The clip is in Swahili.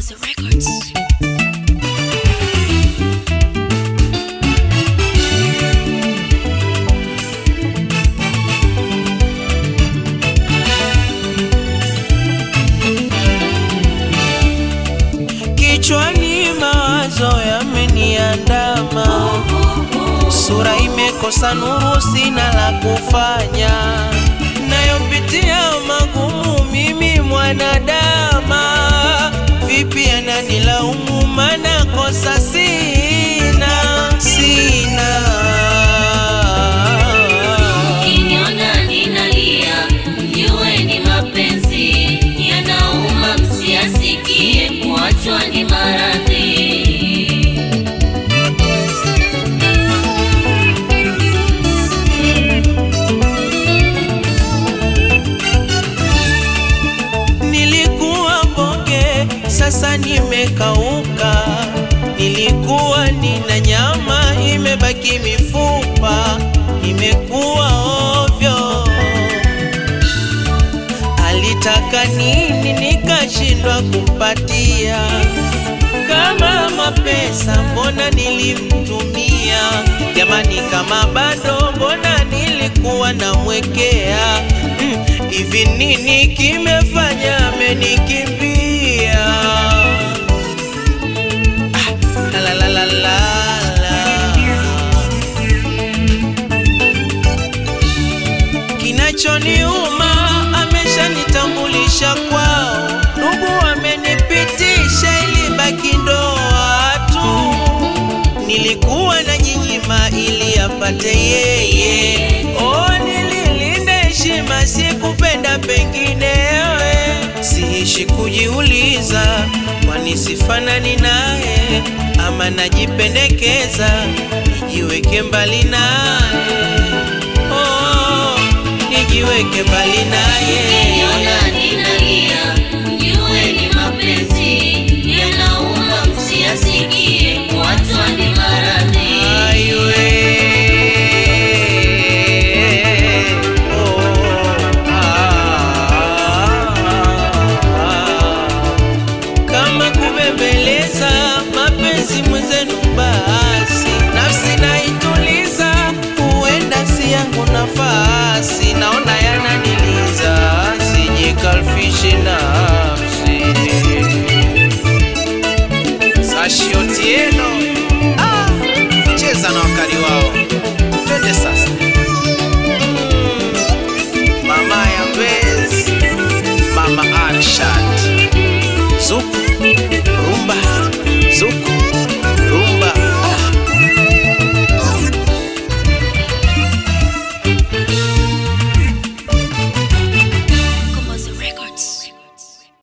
Master Records. Kichwani mawazo yameniandama, sura imekosa nuru, sina la kufanya, nayopitia magumu mimi mwanadama, vipi ananilaumu, mana kosa sina, sina Ukiniona ninalia, mjue ni mapenzi yanauma, msiasikie kuachwa ni maradhi. Nilikuwa bonge, sasa nimekauka. Nilikuwa nina nyama, imebaki mifupa, nimekuwa ovyo. Alitaka nini, nikashindwa kumpatia. Kama mapesa, mbona nilimtumia? Jamani, kama bado, mbona nilikuwa namwekea? Mm, Hivi nini kimefanya amenikimbia? Ah, la la la la la. Kinachoniuma ameshanitambulisha kwao, ndugu amenipitisha ili baki ndoa tu. Nilikuwa na nyinyima ili apate yeye, oh, nililinda heshima, sikupenda penginewe. Siishi kujiuliza, kwani sifanani naye ama najipendekeza nijiweke mbali naye oh, nijiweke mbali naye Ukiniona ninalia,